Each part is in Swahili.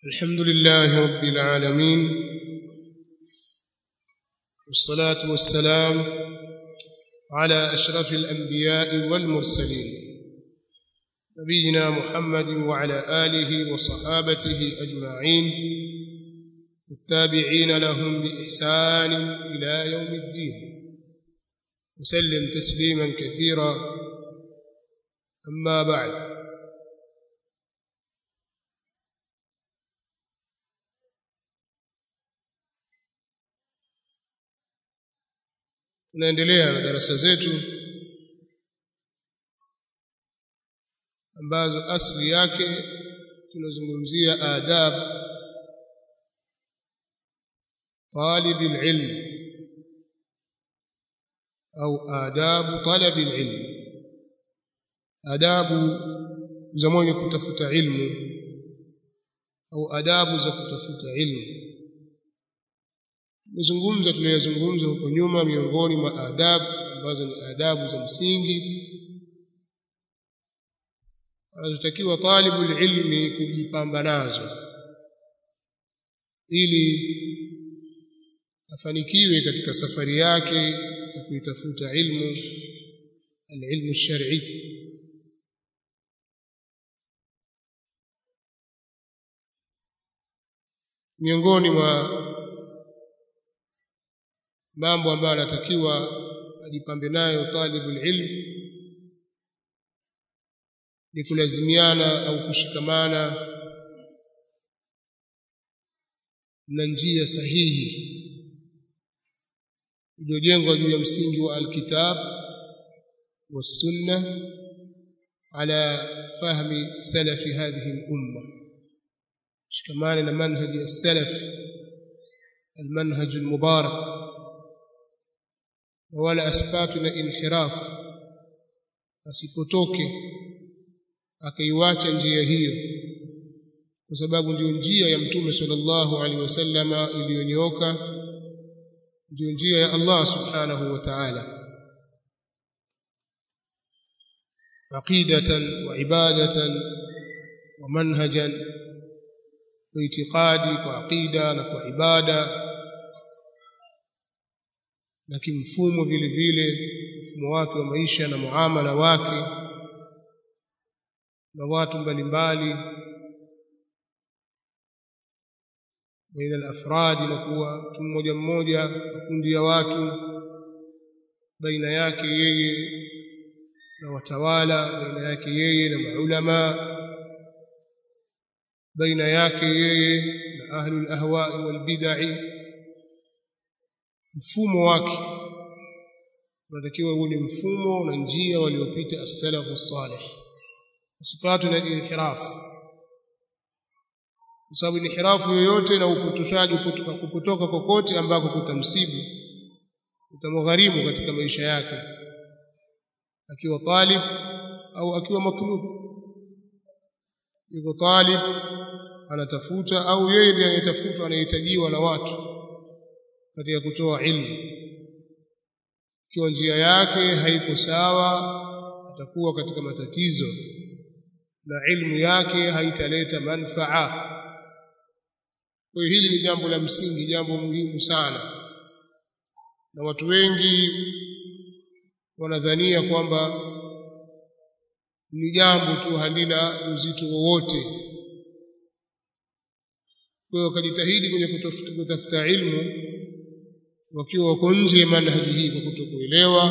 الحمد لله رب العالمين والصلاة والسلام على أشرف الأنبياء والمرسلين نبينا محمد وعلى آله وصحابته أجمعين والتابعين لهم بإحسان إلى يوم الدين وسلم تسليما كثيرا أما بعد tunaendelea na darasa zetu ambazo asili yake tunazungumzia adab طالب العلم au adabu talab alilm adabu za mwenye kutafuta ilmu au adabu za kutafuta ilmu tumezungumza tuliyozungumza huko nyuma miongoni mwa adabu ambazo ni adabu za msingi anazotakiwa talibu ilmi kujipamba nazo ili afanikiwe katika safari yake ya kuitafuta ilmu alilmu shar'i miongoni mwa mambo ambayo anatakiwa ajipambe nayo talibul ilm ni kulazimiana au kushikamana na njia sahihi iliyojengwa juu ya msingi wa alkitab والسنه على فهم سلف هذه الامه شكمان منهج السلف المنهج المبارك wala asipatwe na inhiraf asipotoke akaiwacha njia hiyo kwa sababu ndio njia ya mtume sallallahu alaihi wasallama iliyonyooka ndio njia ya Allah subhanahu wa ta'ala aqidatan wa ibadatan wa manhajan wa itiqadi kwa aqida na kwa ibada na kimfumo vile vile mfumo wake wa maisha na muamala wake na watu mbalimbali baina al-afrad na kuwa mtu mmoja mmoja makundi ya watu baina yake yeye na watawala baina yake yeye na maulama baina yake yeye na ahlul ahwa'i wal bid'ah mfumo wake unatakiwa uwe ni mfumo na njia waliopita as-salafu salih usipatwe na inhirafu kwa sababu inhirafu yoyote na upotoshaji kutoka kupotoka kokote ambako kutamsibu utamgharimu katika maisha yake akiwa talib au akiwa matlub yuko talib anatafuta au yeye ndiye anayetafuta anahitajiwa na watu katika kutoa ilmu ikiwa njia yake haiko sawa atakuwa katika matatizo na ilmu yake haitaleta manfaa kwa hili ni jambo la msingi jambo muhimu sana na watu wengi wanadhania kwamba ni jambo tu halina uzito wowote kwa hiyo wakajitahidi kwenye kutafuta ilmu wakiwa wako nje ya manhaji hii kwa kutokuelewa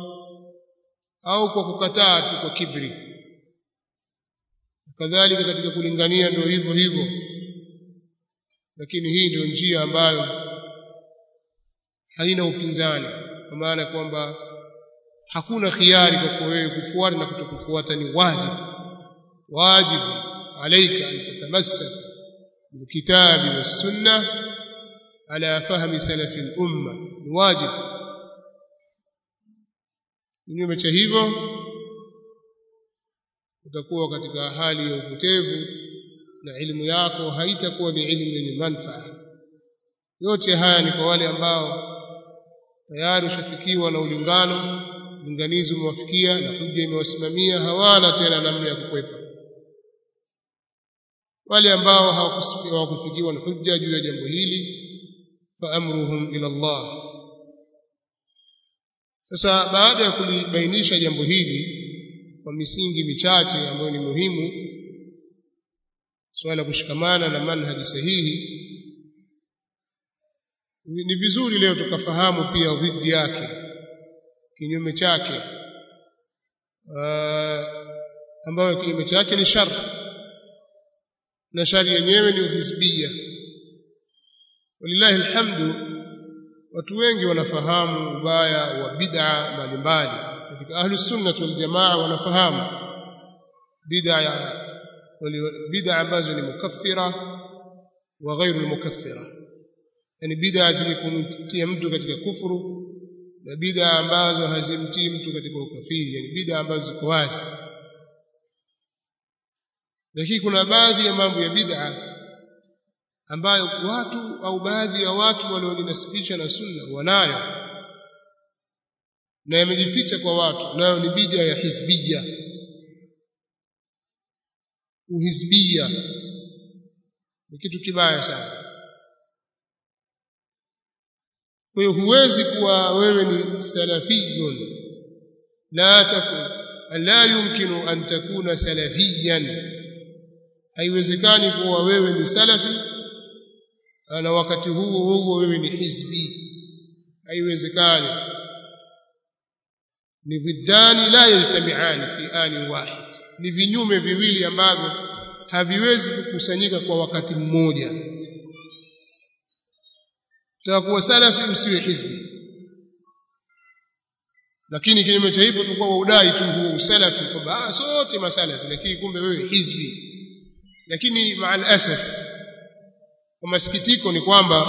au kwa kukataa tu kwa kibri kadhalika katika kulingania ndio hivyo hivyo lakini hii ndio njia ambayo haina upinzani kwa maana kwamba hakuna khiari kwa wewe kufuata na kutokufuata ni wajibu wajibu alaika an tatamassak bilkitabi was-sunnah على فهم سلف الأمة ni wajibu kinyume cha hivyo utakuwa katika hali ya upotevu na elimu yako haitakuwa ni elimu yenye manufaa yote haya ni kwa wale ambao tayari ushafikiwa na ulingano linganizi umewafikia na hujja imewasimamia hawana tena namna ya kukwepa wale ambao hawakufikiwa na hujja juu ya jambo hili fa amruhum ila Allah sasa baada ya kulibainisha jambo hili kwa misingi michache ambayo ni muhimu swala kushikamana na manhaji sahihi ni vizuri leo tukafahamu pia dhidi yake kinyume chake ambayo kinyume chake ni shar na shari yenyewe ni uhizbia walillahi alhamdu watu wengi wanafahamu ubaya wa bid'a mbalimbali katika ahlu sunnah wal jamaa wanafahamu bid'a bid'a ambazo ni mukaffira wa ghairu mukaffira yani bid'a zilikumtia mtu katika kufuru na bid'a ambazo hazimtii mtu katika ukafiri yani bid'a ambazo ziko wazi lakini kuna baadhi ya mambo ya bid'a ambayo watu au baadhi ya watu walioninasibisha na sunna wanayo na yamejificha kwa watu nayo ni bid'a ya hizbiyya uhizbiyya ni kitu kibaya sana kwa hiyo huwezi kuwa wewe ni salafiyun la takun la yumkinu an takuna salafiyan haiwezekani kuwa wewe ni salafi na wakati huo huo wewe ni hizbi haiwezekani ni dhiddani la yajtami'ani fi ani wahid ni vinyume viwili ambavyo haviwezi kukusanyika kwa wakati mmoja takuwa salafi msiwe hizbi lakini kinyume cha hivyo tulikuwa waudai tu huo usalafi kwamba sote masalafi lakini kumbe wewe hizbi lakini maal asaf kwa masikitiko ni kwamba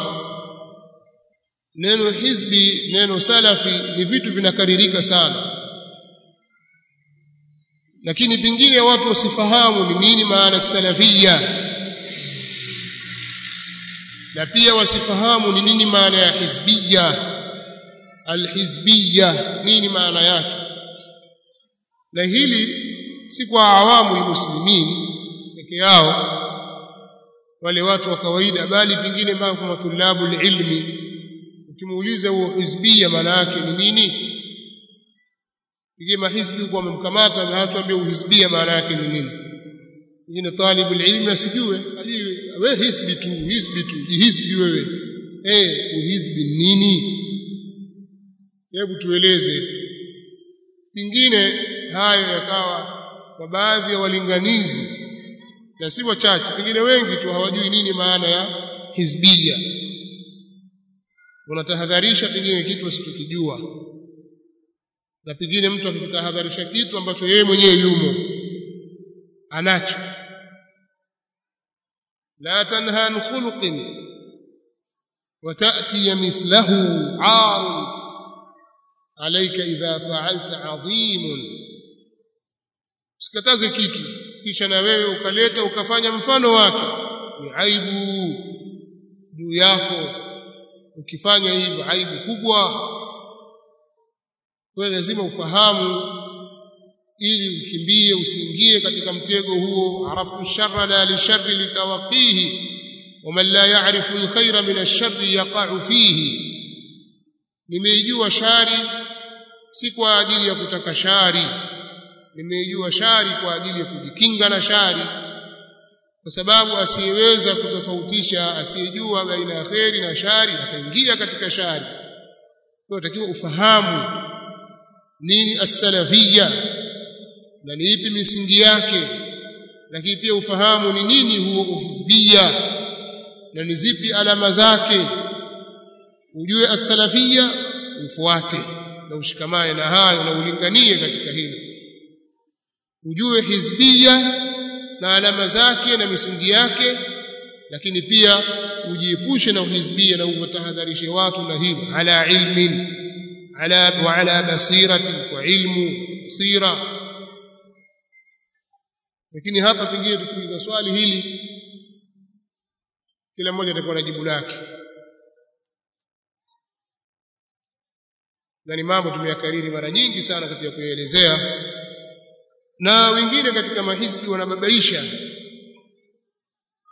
neno hizbi neno salafi ni vitu vinakaririka sana lakini pengine watu wasifahamu ni nini maana salafia na pia wasifahamu ni nini maana ya hizbia alhizbia nini maana yake na hili si kwa awamu muslimin peke yao wale watu wa kawaida bali pengine kwa matulabu ilmi ukimuuliza huo hizbia maana yake ni nini pengine mahizbi kwa wamemkamata na hatuambia uhizbia maana yake ni nini pengine talibul ilmi asijue ajue wewe hizbi tu hizbi tu jihizbi wewe eh uhizbi nini hebu tueleze pengine hayo yakawa kwa baadhi ya walinganizi na si wachache pengine wengi tu hawajui nini maana ya hizbia wanatahadharisha pengine kitu asichokijua na pengine mtu akitahadharisha kitu ambacho yeye mwenyewe yumo anacho la tanha an khuluqin وتأتي مثله عار عليك إذا فعلت عظيم usikataze kitu kisha na wewe ukaleta ukafanya mfano wake ni aibu juu yako ukifanya hivyo aibu kubwa kwa lazima ufahamu ili ukimbie usiingie katika mtego huo araftu sharra la lisharri litawaqihi ومن لا يعرف الخير من الشر يقع فيه nimeijua shari si kwa ajili ya kutaka shari nimeijua shari kwa ajili ya kujikinga na shari kwa sababu asiyeweza kutofautisha asiyejua baina ya kheri na shari ataingia katika shari kwa takiwa ufahamu nini as-salafiyya na ni ipi misingi yake lakini pia ufahamu ni nini huo uhizbia na ni zipi alama zake ujue as-salafiyya ufuate na ushikamane na hayo na ulinganie katika hilo ujue hizbia na alama zake na misingi yake lakini pia ujiepushe na uhizbia na uwatahadharishe watu na hilo ala ilmin ala wa ala basiratin kwa ilmu basira lakini hapa pengine tukiuliza swali hili kila mmoja atakuwa na jibu lake na ni mambo tumeyakariri mara nyingi sana katika kuyaelezea na wengine katika mahizbi wanababaisha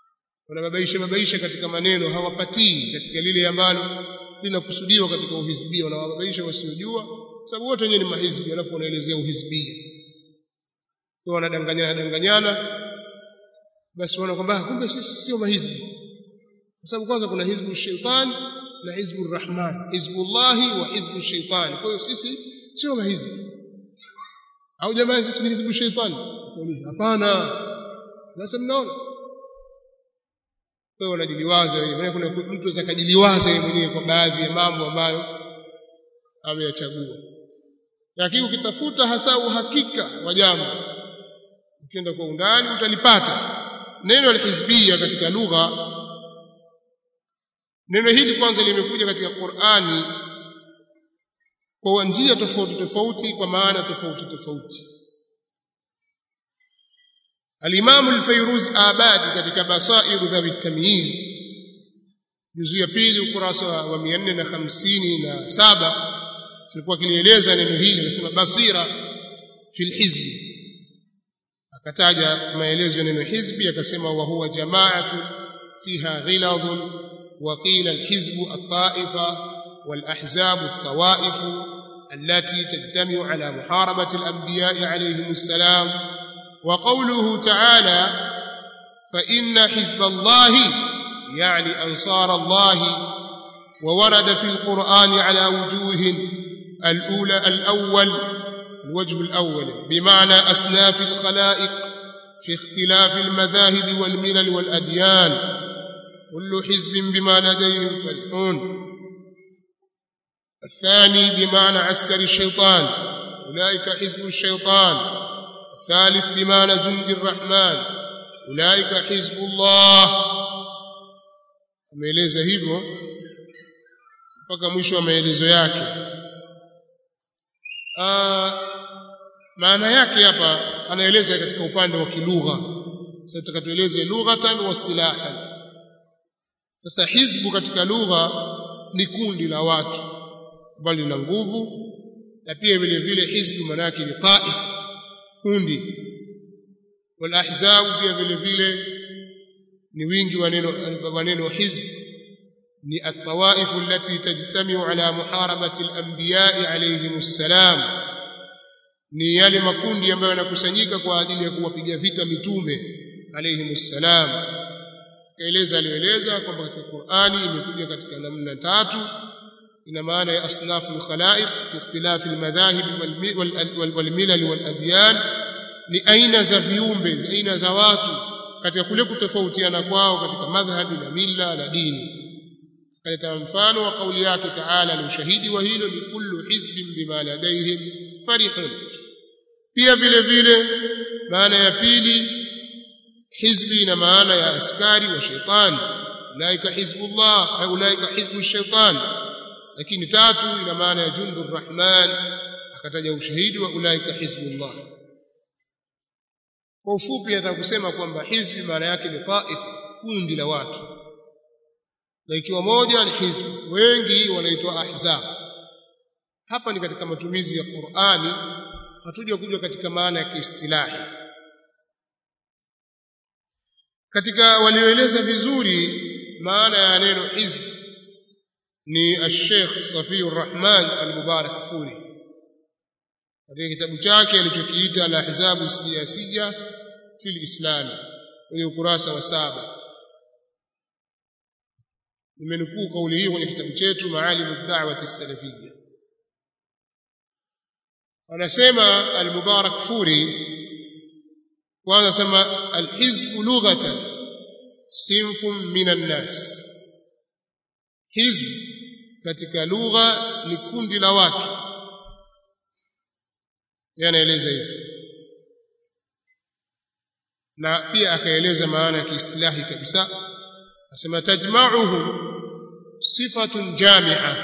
wanababaisha babaisha katika maneno hawapatii katika lile ambalo linakusudiwa katika uhizbia wanawababaisha wasiojua sababu wote wenyewe ni mahizbi alafu wanaelezea uhizbia kwa wanadanganyana danganyana basi wanaona kwamba kumbe sisi sio mahizbi kwa sababu kwanza kuna hizbu shaitan na hizbu rahman hizbullahi wa hizbu shaitan kwa hiyo sisi sio mahizbi au jamani sisi ni hizbu shaitan hapana sasa mnaona kwa hiyo wanajiliwaza wenyewe kuna mtu anaweza kujiliwaza yeye mwenyewe kwa baadhi ya mambo ambayo ameyachagua lakini ukitafuta hasa uhakika wa jambo ukienda kwa undani utalipata neno alhizbia katika lugha neno hili kwanza limekuja katika Qur'ani kwa njia tofauti tofauti kwa maana tofauti tofauti Al-Imam al-Fayruz Abadi katika Basair dhawi tamyiz juzu ya pili ukurasa wa 457 alikuwa kilieleza neno hili anasema basira fil hizbi akataja maelezo ya neno hizbi akasema wa huwa jama'atu fiha ghiladun wa qila al-hizbu at-ta'ifa wal-ahzab at-tawa'if التي تجتمع على محاربة الأنبياء عليهم السلام وقوله تعالى فإن حزب الله يعني أنصار الله وورد في القرآن على وجوه الأولى الأول الوجه الأول بمعنى أصناف الخلائق في اختلاف المذاهب والملل والأديان كل حزب بما لديهم فرحون الثاني بمعنى عسكر الشيطان أولئك حزب الشيطان الثالث بمعنى جند الرحمن أولئك حزب الله ameeleza hivyo mpaka mwisho wa maelezo yake maana yake hapa anaeleza katika upande wa kilugha sasa tutakatueleze lughatan wa istilahan sasa hizbu katika lugha ni kundi la watu ambalo lina nguvu na pia vile vile hizbu maana yake ni taif kundi wal ahzab pia vile vile ni wingi wa neno wa neno hizb ni at-tawaif allati tajtami'u ala muharabati al-anbiya' alayhim assalam ni yale makundi ambayo yanakusanyika kwa ajili ya kuwapiga vita mitume alayhim assalam kaeleza alieleza kwamba katika Qur'ani imekuja katika namna tatu ina maana ya asnafu al-khalaiq fi ikhtilaf al-madhahib wal-milal wal-adyan ni aina za viumbe aina za watu katika kule kutofautiana kwao katika madhhabi na mila na dini kaleta mfano wa kauli yake taala ni ushahidi wa hilo ni kullu hizbin bima ladaihim farihun pia vile vile maana ya pili hizbi na maana ya askari wa shetani ulaika hizbullah au ulaika hizbu shaitan lakini tatu ina maana ya jundur rahman akataja ushahidi wa ulaika hizbullah kwa ufupi nataka kusema kwamba hizbi maana yake ni taifa kundi la watu na ikiwa moja ni hizbi wengi wanaitwa ahzab hapa ni katika matumizi ya Qur'ani hatuja kuja katika maana ya kiistilahi katika walioeleza vizuri maana ya neno hizb ni al-Sheikh Safiyur Rahman al-Mubarak Furi katika kitabu chake alichokiita al-ahzabu siyasiyya fil islam kwenye ukurasa wa saba nimenukuu kauli hii kwenye kitabu chetu maalimu ad-da'wati as-salafiyya anasema al-mubarak furi kwanza sema al-hizb lughatan sinfun minan nas hizb katika lugha ni kundi la watu yanaeleza hivi na pia akaeleza maana ya kiistilahi kabisa asema tajma'uhu sifatun jami'a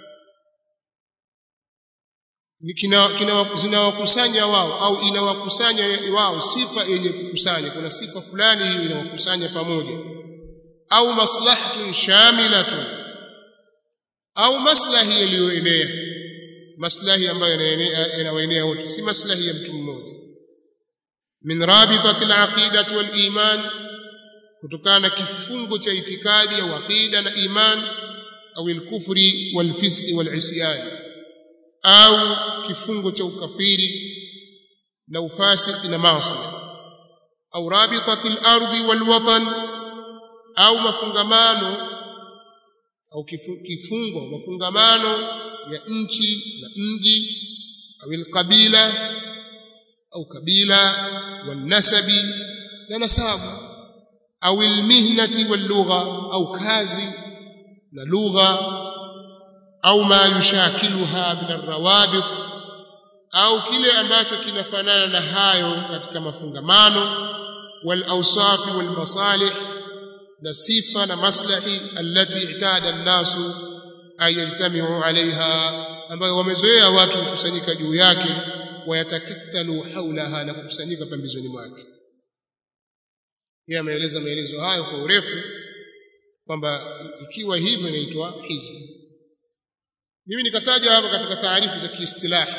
zinawakusanya wao au inawakusanya wao sifa yenye kukusanya kuna sifa fulani hiyo inawakusanya pamoja au maslahatun shamilatun au maslahi yaliyoenea maslahi ambayo yanawaenea wote si maslahi ya mtu mmoja min rabitati al-aqidati wal iman kutokana na kifungo cha itikadi au aqida na iman au al-kufri wal-fisqi wal-isyan au kifungo cha ukafiri na ufasiki na maasi au rabitati al-ardi wal-watan au mafungamano au kifungo mafungamano ya nchi na mji au al-qabila au kabila wal-nasabi na nasabu au al-mihnati wal-lugha au kazi na lugha au ma yushakiluha min arrawabit au kile ambacho kinafanana na hayo katika mafungamano wal awsaf wal masalih na sifa na maslahi allati itada an-nasu ay yajtami'u 'alayha ambayo wamezoea watu kukusanyika juu yake wayatakattalu haulaha na kukusanyika pembezoni mwake yeye ameeleza maelezo hayo kwa urefu kwamba ikiwa hivyo inaitwa hizbi mimi nikataja hapa katika taarifu za kiistilahi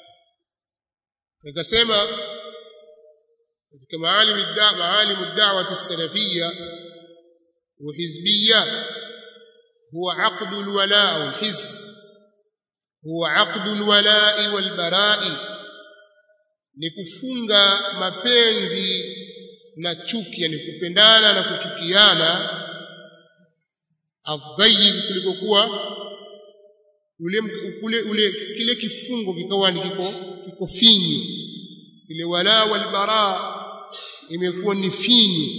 nikasema katika maalim ad-da maalim ad-da'wah as-salafiyya wa hizbiyya huwa aqd al-wala' au al-hizb huwa aqd al-wala'i wal-bara'i ni kufunga mapenzi na chuki yani kupendana na kuchukiana adhayyib kuliko kuwa ule ule ule kile kifungo kikawa ni kiko kiko finyu ile wala wal bara imekuwa ni finyu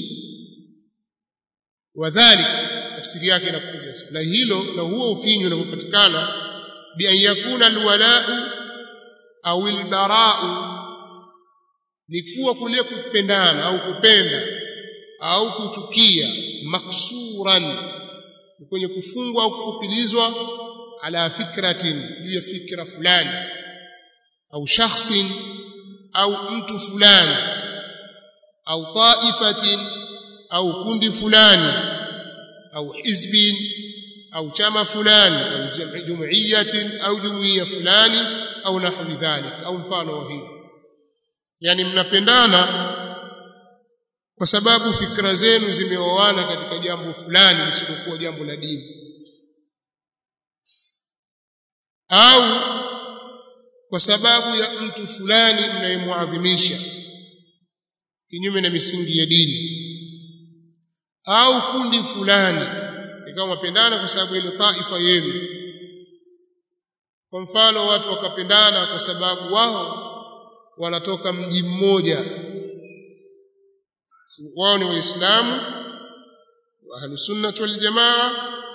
wadhalik tafsiri yake inakuja na hilo na huo ufinyu unapopatikana bi an yakuna alwala'u au albara'u ni kuwa kule kupendana au kupenda au kuchukia maksuran kwenye kufungwa au kufupilizwa ala fikratin juu ya fikra fulani au shakhsin au mtu fulani au taifatin au kundi fulani au hizbin au chama fulani au jumuiyatin au jumuiya fulani au nahwi dhalik au mfano wa hili yani mnapendana kwa sababu fikra zenu zimeoana katika jambo fulani lisilokuwa jambo la dini au kwa sababu ya mtu fulani mnayemuadhimisha kinyume na misingi ya dini au kundi fulani ikawa mapendana kwa sababu ile taifa yenu kwa mfano watu wakapendana kwa sababu wao wanatoka mji mmoja wao ni waislamu wa ahlusunnah wal jamaa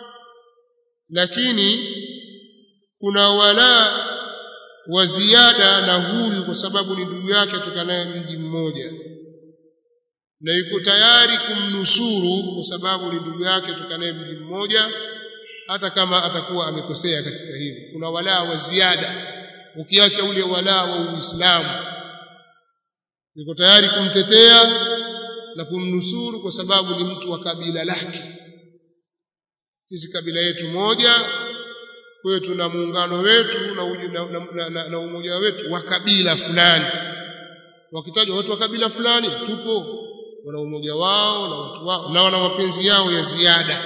lakini kuna wala wa ziada na huyu kwa sababu ni ndugu yake atokanaye mji mmoja na yuko tayari kumnusuru kwa sababu ni ndugu yake atokanaye mji mmoja hata kama atakuwa amekosea katika hili kuna wala wa ziada ukiacha ule wala wa Uislamu yuko tayari kumtetea na kumnusuru kwa sababu ni mtu wa kabila lake sisi kabila yetu moja kwa hiyo tuna muungano wetu na, na, na, na, na umoja wetu wa kabila fulani wakitajwa watu wa kabila fulani tupo wana umoja wao na watu wao na wana mapenzi yao ya ziada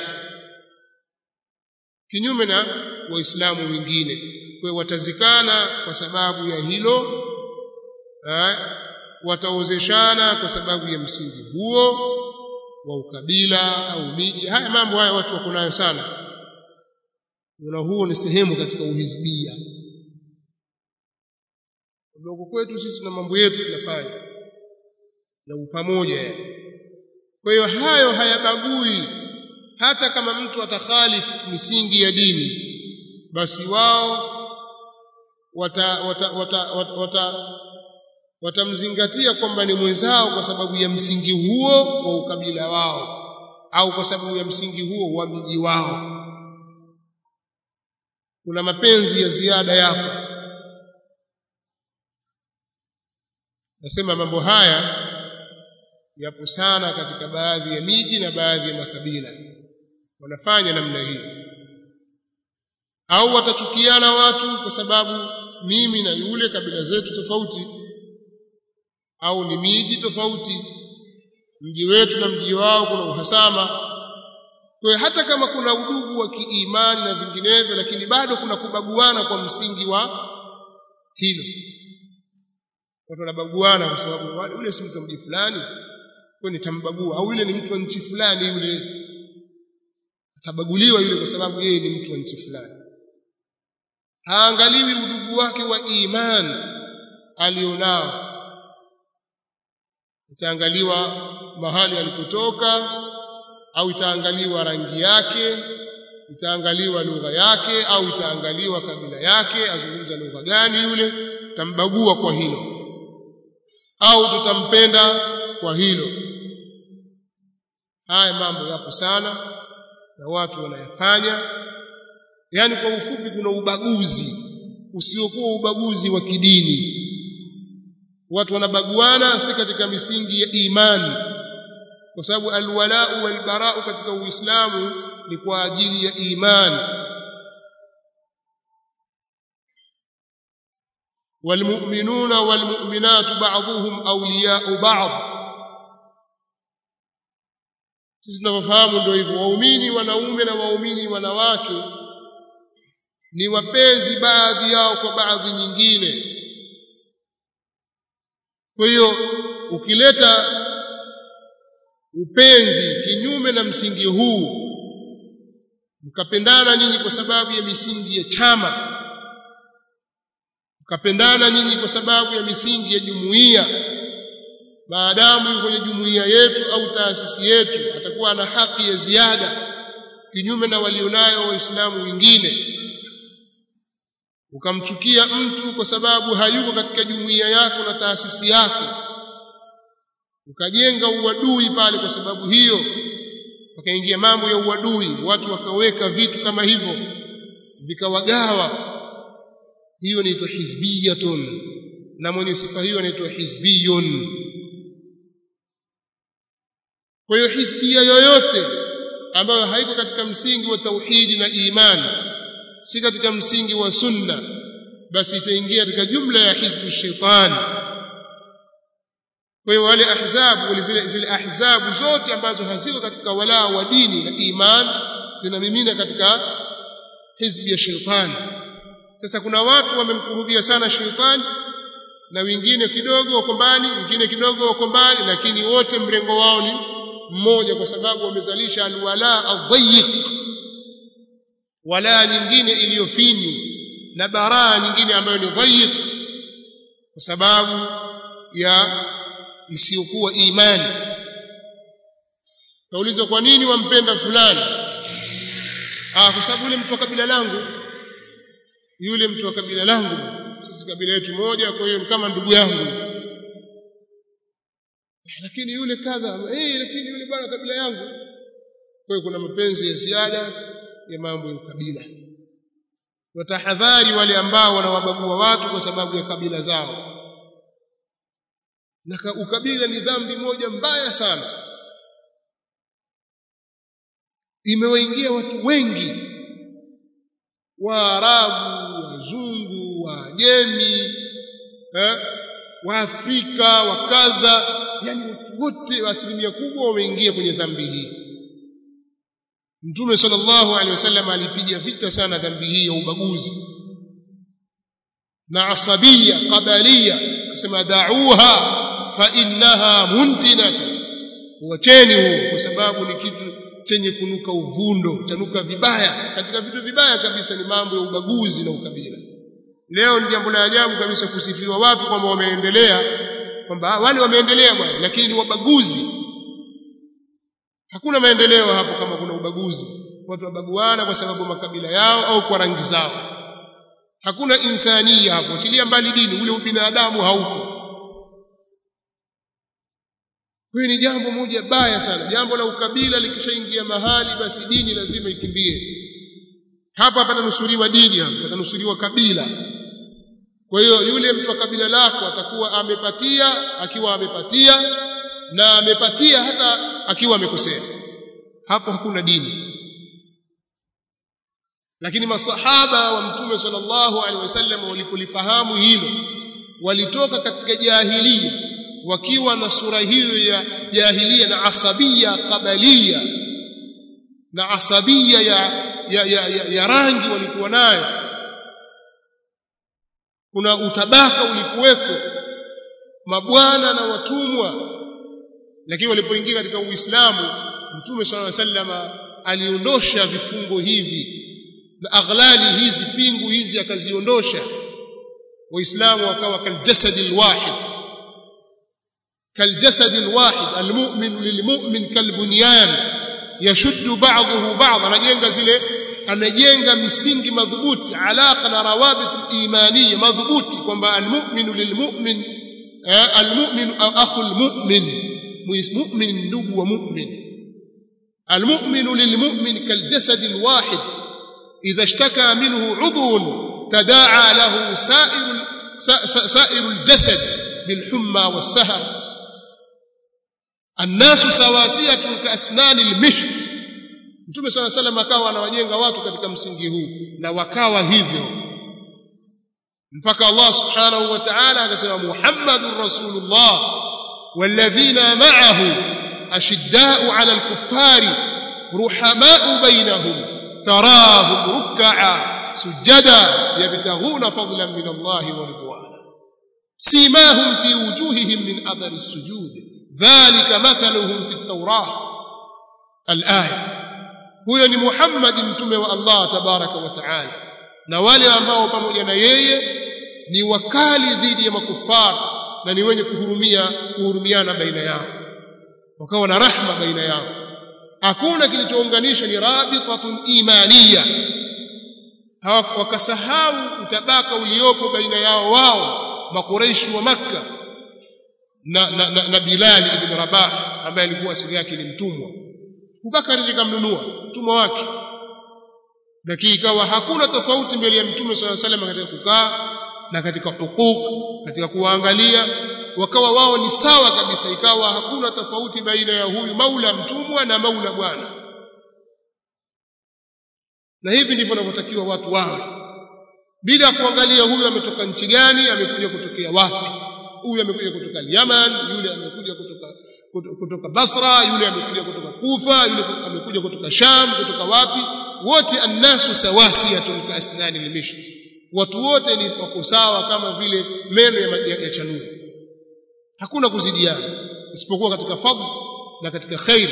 kinyume na waislamu wengine kwa watazikana kwa sababu ya hilo eh, wataozeshana kwa sababu ya msingi huo wa ukabila au miji haya mambo haya watu wako nayo sana na huo ni sehemu katika uhizbia ndogo kwetu sisi na mambo yetu tunafanya na upamoja kwa hiyo hayo hayabagui hata kama mtu atakhalifu misingi ya dini basi wao wata wata wata, wata, wata watamzingatia kwamba ni mwenzao kwa sababu ya msingi huo wa ukabila wao au kwa sababu ya msingi huo wa mji wao kuna mapenzi ya ziada yapo nasema mambo haya yapo sana katika baadhi ya miji na baadhi ya makabila wanafanya namna hii au watachukiana watu kwa sababu mimi na yule kabila zetu tofauti au ni miji tofauti mji wetu na mji wao kuna uhasama kwa hata kama kuna udugu wa kiimani na vinginevyo lakini bado kuna kubaguana kwa msingi wa hilo watu wanabaguana kwa sababu yule si mtu wa mji fulani kwa nitambagua au yule ni mtu wa nchi fulani yule atabaguliwa yule kwa sababu yeye ni mtu wa nchi fulani haangaliwi udugu wake wa imani alionao itaangaliwa mahali alipotoka au itaangaliwa rangi yake itaangaliwa lugha yake au itaangaliwa kabila yake azungumza lugha gani yule tutambagua kwa hilo au tutampenda kwa hilo haya mambo yapo sana na watu wanayafanya yani kwa ufupi kuna ubaguzi usiokuwa ubaguzi wa kidini watu wanabaguana si katika misingi ya imani kwa sababu alwalau walbarau katika uislamu ni kwa ajili ya imani والمؤمنون والمؤمنات بعضهم أولياء بعض sisi tunavyofahamu ndio hivyo waumini wanaume na waumini wanawake ni wapenzi baadhi yao kwa baadhi nyingine kwa hiyo ukileta upenzi kinyume na msingi huu mkapendana nyinyi kwa sababu ya misingi ya chama mkapendana nyinyi kwa sababu ya misingi ya jumuiya maadamu yuko kwenye jumuiya yetu au taasisi yetu atakuwa na haki ya ziada kinyume na walionayo waislamu wengine ukamchukia mtu kwa sababu hayuko katika jumuiya yako na taasisi yako ukajenga uadui pale kwa sababu hiyo wakaingia mambo ya uadui watu wakaweka vitu kama hivyo vikawagawa hiyo inaitwa hizbiyatun na mwenye sifa hiyo anaitwa hizbiyun kwa hiyo hizbia yoyote ambayo haiko katika msingi wa tauhidi na imani si katika msingi wa sunna basi itaingia katika jumla ya hizbu shaitani kwa hiyo wale ahzabu zile, zile ahzabu zote ambazo haziko katika walaa wa dini na iman zinamimina katika hizbi ya shaitani sasa kuna watu wamemkurubia sana shaitani na wengine kidogo wako mbali wengine kidogo wako mbali lakini wote mrengo wao ni mmoja kwa sababu wamezalisha alwala adhayiq wala nyingine iliyofini na baraa nyingine ambayo ni dhayiq kwa sababu ya isiyokuwa imani kaulizwa kwa nini wampenda fulani ah kwa sababu yule mtu wa kabila langu yule mtu wa kabila langu sisi kabila yetu moja kwa hiyo ni kama ndugu yangu lakini yule kadha eh lakini yule bwana kabila yangu kwa hiyo kuna mapenzi ya ziada ya mambo ya ukabila watahadhari wale ambao wanawabagua watu kwa sababu ya kabila zao na ukabila ni dhambi moja mbaya sana imewaingia watu wengi waarabu wazungu wajemi eh, waafrika wakadha yani watu wote asilimia kubwa wameingia kwenye dhambi hii mtume sallallahu alaihi wasallam alipiga vita sana dhambi hii ya ubaguzi na asabia qabalia akasema da'uha fa innaha muntinatu wacheni huo kwa sababu ni kitu chenye kunuka uvundo chanuka vibaya katika vitu vibaya kabisa ni mambo ya ubaguzi na ukabila leo ni jambo la ajabu kabisa kusifiwa watu kwamba wameendelea kwamba wale wameendelea bwana lakini ni wabaguzi hakuna maendeleo hapo kama kuna ubaguzi watu wabaguana kwa sababu makabila yao au kwa rangi zao hakuna insania hapo achilia mbali dini ule ubinadamu haupo hiyo ni jambo moja baya sana jambo la ukabila likishaingia mahali basi dini lazima ikimbie hapa patanusuriwa dini hapa patanusuriwa kabila kwa hiyo yule mtu wa kabila lako atakuwa amepatia akiwa amepatia na amepatia hata akiwa amekosea hapo hakuna dini lakini masahaba wa mtume sallallahu alaihi wasallam walipolifahamu hilo walitoka katika jahilia wakiwa na sura hiyo ya jahilia na asabia kabalia na asabia ya, ya, ya, ya, ya rangi walikuwa nayo kuna utabaka ulikuwepo mabwana na watumwa lakini walipoingia katika Uislamu Mtume صلى الله عليه وسلم aliondosha vifungo hivi na aghlali hizi pingu hizi akaziondosha waislamu wakawa kaljasadi alwahid kaljasadi alwahid almu'min lilmu'min kalbunyan yashuddu ba'dahu ba'd anajenga zile anajenga misingi madhubuti alaqa na rawabit imaniya madhubuti kwamba almu'minu lilmu'min almu'min akhu almu'min mu'min ndugu wa mu'min المؤمن للمؤمن كالجسد الواحد إذا اشتكى منه عضو تداعى له سائر سائر الجسد بالحمى والسهر الناس سواسية كأسنان المشط Mtume صلى الله عليه وسلم akawa anawajenga watu katika msingi huu na wakawa hivyo mpaka Allah subhanahu wa ta'ala akasema Muhammadur Rasulullah walladhina ma'ahu أشداء على الكفار رحماء بينهم تراهم ركعا سجدا يبتغون فضلا من الله ورضوانا سيماهم في وجوههم من أثر السجود ذلك مثلهم في التوراة الآية huyo ni Muhammad mtume wa Allah tabaraka wa taala na wale ambao pamoja na yeye ni wakali dhidi ya makufara na ni wenye kuhurumia kuhurumiana baina yao wakawa na rahma baina yao hakuna kilichounganisha ni rabitatun imaniya wakasahau utabaka uliopo baina yao wao makureishi wa makka na, na, na, na bilal ibn rabah ambaye alikuwa asili yake ni mtumwa Abubakar nikamnunua mtumwa wake lakini ikawa hakuna tofauti mbele ya mtume swalla salam katika kukaa na katika hukuk katika kuwaangalia wakawa wao ni sawa kabisa ikawa hakuna tofauti baina ya huyu maula mtumwa na maula bwana na hivi ndivyo wanavyotakiwa watu wawe bila kuangalia huyu ametoka nchi gani amekuja kutokea wapi huyu amekuja kutoka Yaman yule amekuja kutoka kutoka Basra yule amekuja kutoka Kufa yule amekuja kutoka Sham kutoka wapi wote annasu sawasiyatun ka asnani limishti watu wote ni wako sawa kama vile meno ya, ya, ya chanuri hakuna kuzidiana isipokuwa katika fadhila na katika khair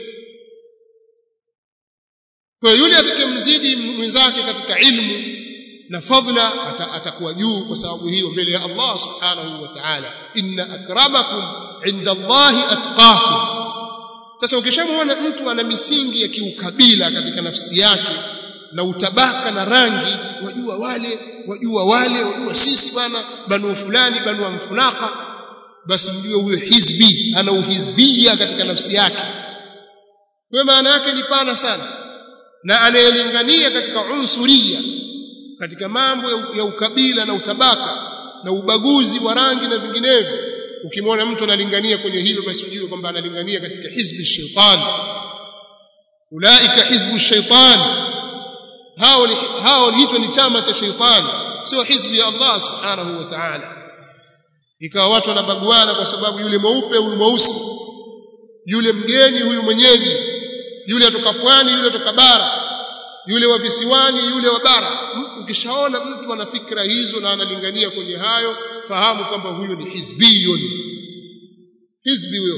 kwa yule atakayemzidi mwenzake katika ilmu na fadhila atakuwa juu kwa sababu hiyo mbele ya Allah subhanahu wa ta'ala inna akramakum inda Allahi atqakum sasa ukishamwona mtu ana misingi ya kiukabila katika nafsi yake na utabaka na rangi wajua wale wajua wale wajua sisi bwana banu fulani banu amfunaka basi mjue huyo hizbi ana uhizbia katika nafsi yake kwa maana yake ni pana sana na anayelingania katika unsuria katika mambo ya ukabila na utabaka na ubaguzi wa rangi na vinginevyo ukimwona mtu analingania kwenye hilo basi ujue kwamba analingania katika hizbi shaitan ulaika hizbu shaitan hao ni hao hicho ni chama cha shaitani sio hizbi ya Allah subhanahu wa ta'ala ikawa watu wanabaguana kwa sababu yule mweupe huyu mweusi yule mgeni huyu mwenyeji yule atoka pwani yule atoka bara yule wa visiwani yule wa bara ukishaona mtu ana fikra hizo na analingania kwenye hayo fahamu kwamba huyo ni hizbiyun hizbi huyo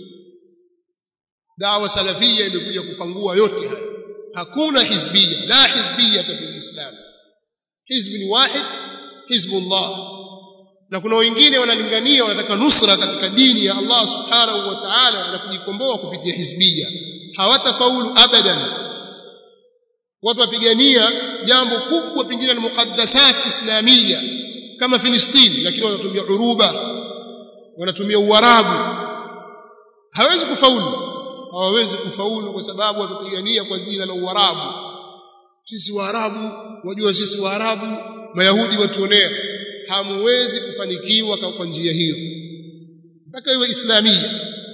dawa salafia imekuja kupangua yote haya hakuna hizbia la hizbia fi islam hizbi ni wahid hizbullah na kuna wengine wanalingania wanataka nusra katika dini ya Allah subhanahu wa ta'ala na kujikomboa kupitia hizbia hawatafaulu abadan watu wapigania jambo kubwa pengine ni muqaddasat islamia kama Filistini lakini wanatumia uruba wanatumia uarabu hawezi kufaulu hawawezi kufaulu kwa sababu watapigania kwa jina la uarabu sisi waarabu wajua sisi waarabu mayahudi watuonea hamuwezi kufanikiwa kwa njia hiyo mpaka iwe islamia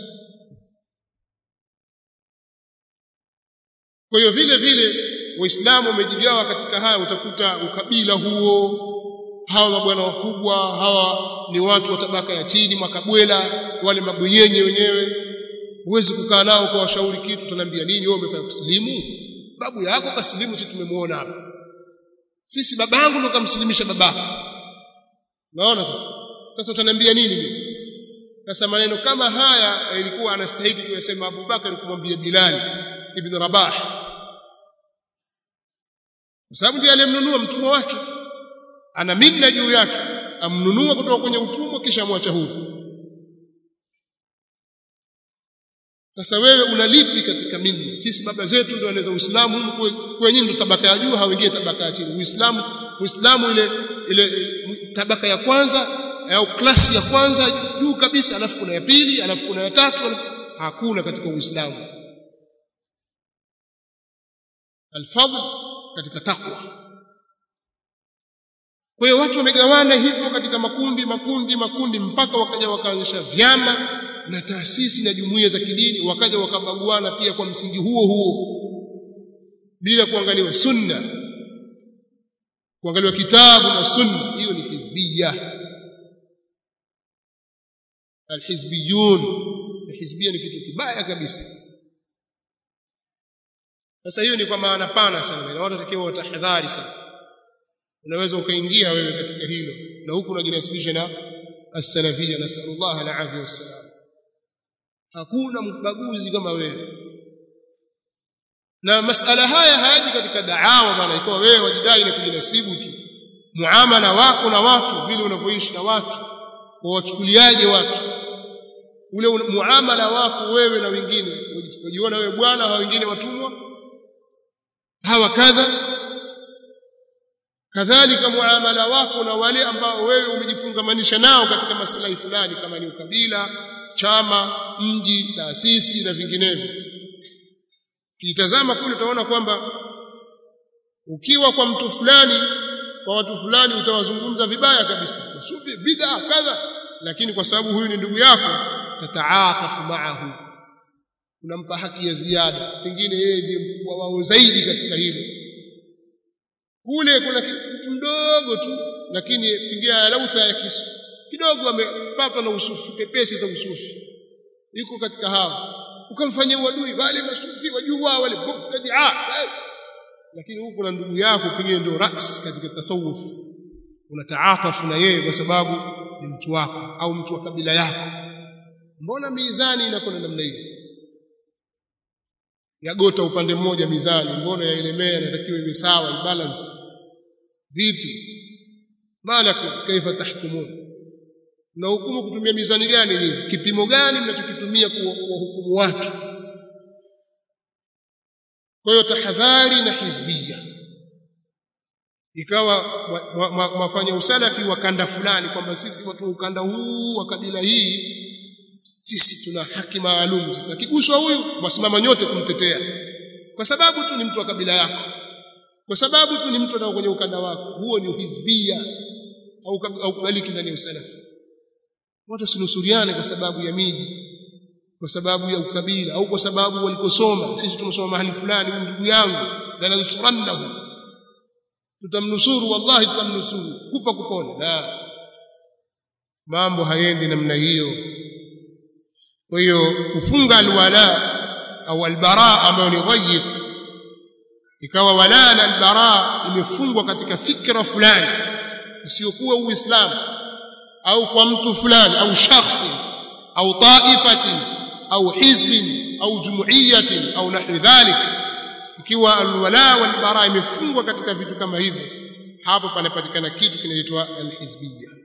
kwa hiyo vile vile waislamu wamejigawa katika haya utakuta ukabila huo hawa mabwana wakubwa hawa ni watu wa tabaka ya chini makabwela wale mabwenyenye wenyewe huwezi kukaa nao kwa washauri kitu tunaambia nini wewe umefanya kusilimu babu yako kasilimu sisi tumemwona hapa sisi babangu ndo kamsilimisha babako naona sasa sasa utaniambia nini mimi sasa maneno kama haya ilikuwa anastahili kuyasema Abubakar kumwambia Bilal ibn Rabah kwa sababu ndiye aliyemnunua mtumwa wake ana minna juu yake amnunua kutoka kwenye utumwa kisha amwacha huru sasa wewe unalipi katika minna sisi baba zetu ndio wanaweza uislamu kwenye ndo tabaka ya juu hawingie tabaka ya chini uislamu uislamu ile ile tabaka ya kwanza au klasi ya kwanza juu kabisa alafu kuna ya pili alafu kuna ya tatu hakuna katika uislamu alfadl katika takwa kwa hiyo watu wamegawana hivyo katika makundi makundi makundi mpaka wakaja wakaanzisha vyama na taasisi na jumuiya za kidini wakaja wakabaguana pia kwa msingi huo huo bila kuangaliwa sunna kuangaliwa kitabu na sunna hiyo ni hizbiyya alhizbiyun hizbiyya ni kitu kibaya kabisa sasa hiyo ni kwa maana pana sana na watu watakiwa watahadhari sana unaweza ukaingia wewe katika hilo na huku unajinasibisha na as-salafiyya nasallallahu alaihi wasallam hakuna mbaguzi kama wewe na masala haya hayaji katika daawa bwana ikiwa wewe wajidai na kujinasibu tu muamala wako na watu vile unavyoishi na watu wawachukuliaje watu ule muamala wako wewe na wengine unajiona wewe bwana hawa wengine watumwa hawa kadha kadhalika muamala wako na wale ambao wewe umejifungamanisha nao katika maslahi fulani kama ni ukabila chama mji taasisi na vinginevyo kitazama kule utaona kwamba ukiwa kwa mtu fulani kwa watu fulani utawazungumza vibaya kabisa sufi bid'a kadha lakini kwa sababu huyu ni ndugu yako tataatafu maahu unampa haki ya ziada pengine yeye ndiye mkubwa wao zaidi katika hilo kule kuna mtu mdogo tu lakini pingia lautha ya kisu kidogo amepatwa na usufi pepesi za usufi yuko katika hao ukamfanyia uadui wale masufi wajua wale mubtadia lakini huko na ndugu yako pengine ndio ras katika tasawuf unataatafu na yeye kwa sababu ni mtu wako au mtu wa kabila yako mbona mizani inakwenda namna hiyo yagota upande mmoja mizani mbona yaelemea inatakiwa iwe sawa balance vipi malakum kaifa tahkumun na hukumu kutumia mizani gani nyinyi kipimo gani mnachokitumia kuwahukumu watu kwa hiyo tahadhari na hizbia ikawa mafanya usalafi wa kanda fulani kwamba sisi watu wa ukanda huu wa kabila hii sisi tuna haki maalum sasa kiguswa huyu wasimama nyote kumtetea kwa sababu tu ni mtu wa kabila yako kwa sababu tu ni mtu anao kwenye ukanda wako huo ni uhizbia au au kubaliki ndani ya usalafi watu sinusuriane kwa sababu ya miji kwa sababu ya ukabila au kwa sababu walikosoma sisi tumesoma mahali fulani ndugu yangu na nanusurannahu tutamnusuru wallahi tutamnusuru kufa kupona la mambo hayendi namna hiyo kwa hiyo kufunga alwala au albara ambayo ni dhayiq ikawa wala na albara imefungwa katika fikra fulani isiyokuwa uislamu au kwa mtu fulani au shakhsi au taifatin au hizbin au jumuiyatin au nahwi dhalik ikiwa alwala walbara imefungwa katika vitu kama hivyo hapo panapatikana kitu kinaitwa alhizbiyya